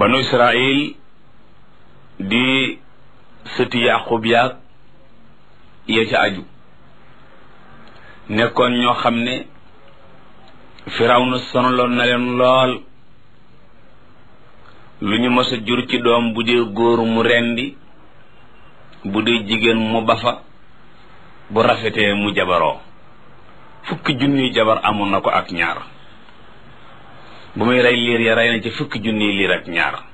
banu israil di sëti yaqub yaag ya ca aju nekkoon ñoo xam ne firawna sonaloon na leen lool lu ñu mës a jur ci doom bu dee góor mu rendi bu dee jigéen mu bafa bu rafetee mu jabaroo fukki junniy jabar amoon na ko ak ñaar bu muy rey liir ya rey na ci fukki junniy liir ak ñaar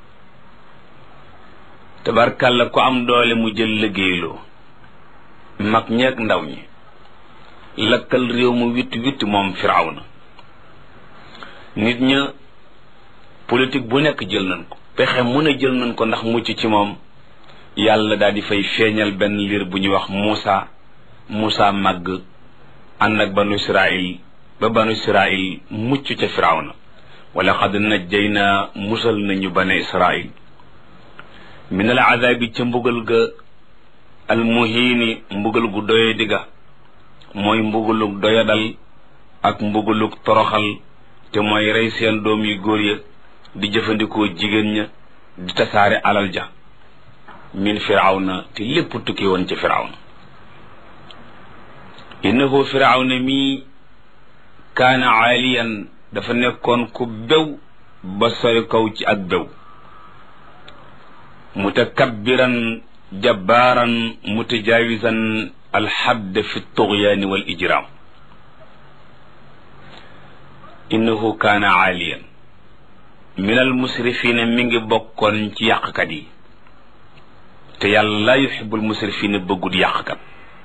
tabarkàlla ku am doole mu jël liggéeyloo mag ñeeg ndaw ñi lakkal réew mu witt witt moom firawna nit ña politique bu nekk jël nañ ko pexe mu ne jël nañ ko ndax mucc ci moom yàlla daal di fay feeñal benn liir bu ñuy wax Muusa Muusa màgg ànd ak banu Israil ba banu Israil mucc ca firawna wala xad najjayna musal nañu bane Israil min al azabi ca mbugal ga al muhiini mbugal gu doye digga mooy mbugalug doyadal ak mbugalug toroxal te mooy rey seen doom yu góor ya di jëfandikoo jigéen ña di tasaare alal ja min firawna te lépp tukki woon ci firawna innahu firawna mii kaana aaliyan dafa nekkoon ku bew ba sori kaw ci ak bew mutakabbiran jabbaaran mutajaawisan alxadd fi tuxyaani wal ijraam innahu kaana aaliyan min al musrifina mi ngi bokkoon ci yàqkat yi te yàlla laa yuhibbul musrifina bëggut yàqkat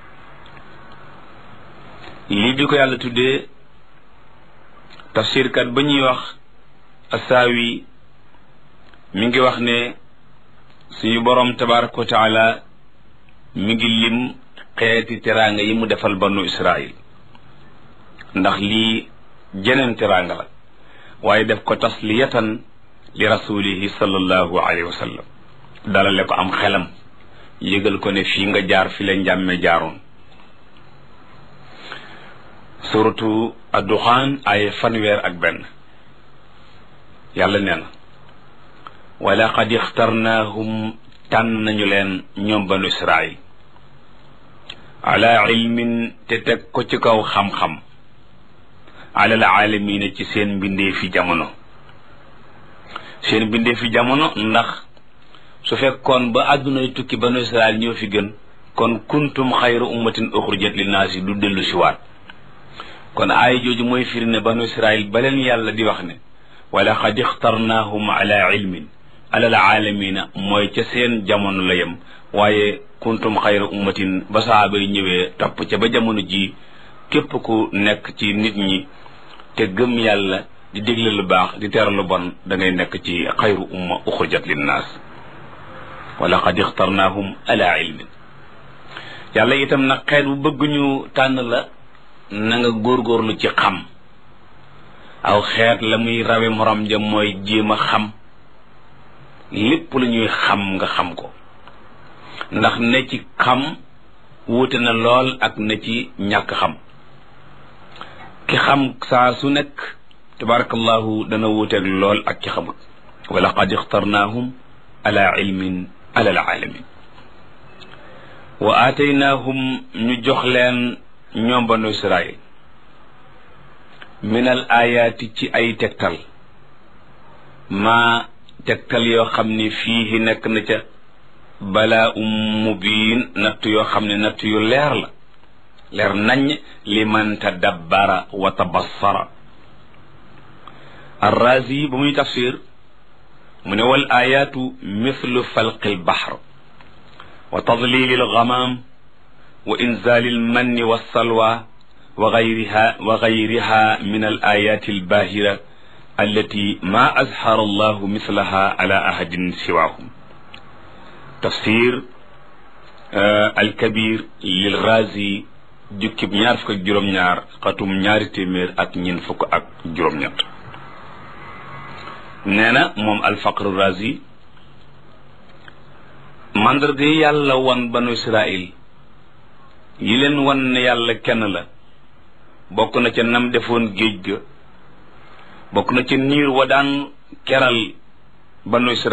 lii bi ko yàlla tuddee tafsirkat ba ñuy wax asaawi mi ngi wax ne suñu boroom tabaraka wa taala mi ngi lim xeeti teraanga yi mu defal banu israil ndax lii jeneen teraanga la waaye def ko tasliyatan li rasulihi sallallahu alayhi wa sallam dalale ko am xelam yëgal ko ne fii nga jaar fi la njàmme jaaroon suratu adduxaan ay fanweer ak benn yàlla nee na wala qad ixtarnaahum tànn nañu leen ñoom banu israil ala ilmin te teg ko ci kaw xam-xam alal aalamiina ci seen mbindee fi jamono seen mbindee fi jamono ndax su fekkoon ba àddunay tukki banu israil ñoo fi gën kon kuntum xayra ummatin uxrijat linnaasi du dellu si waat kon aaya jooju mooy firi ne banu israil ba leen yàlla di wax ne wala xad ixtarnaahum ala ilmin alal aalamiina mooy ca seen jamono la yem waaye kuntum xayra ummatin ba saaba yi ñëwee topp ca ba jamono ji képp ku nekk ci nit ñi te gëm yàlla di digle lu baax di tere lu bon da ngay nekk ci xayru umma uxrijat linnaas wala qad ixtarnaahum ala ilmin yàlla itam nag xeet bu bëgg ñu tànn la na nga góorgóorlu ci xam aw xeet la muy rawe morom ja mooy jéem a xam lépp lu ñuy xam nga xam ko ndax ne ci xam wuute na lool ak ne ci ñàkk xam ki xam saa su nekk tabarakallahu dana wuuteeg lool ak ki xamut wala qad ixtarnaahum ala ilmin ala alaalamin wa aataynaahum ñu jox leen ñoom banu israil min al ayaati ci ay tegtal maa tegtal yoo xam ne fii nekk na ca balaa um mubiin natt yoo xam ne natt yu leer la leer nañ li man tadabbara wa tabassara arrazi ba muy tafsir mu ne wal ayaatu mithlu falqi albahr wa tadlili algamam wa inzali almanni walsalwa wa gayriha wa gayriha min alayati albahira allati ma azhara allahu mithlaha ala ahadin siwahum tafsir alkabir lil razi jukkib ñaar fukk ak juróom-ñaar xatum ñaari téeméer ak ñeent fukk ak juróom-ñett nee na moom alfaqr razi mandarga yi yàlla wan banu israil yi leen wan ne yàlla kenn la bokk na ca nam defoon géej ga bokk na ca niir wa daan keral banu israil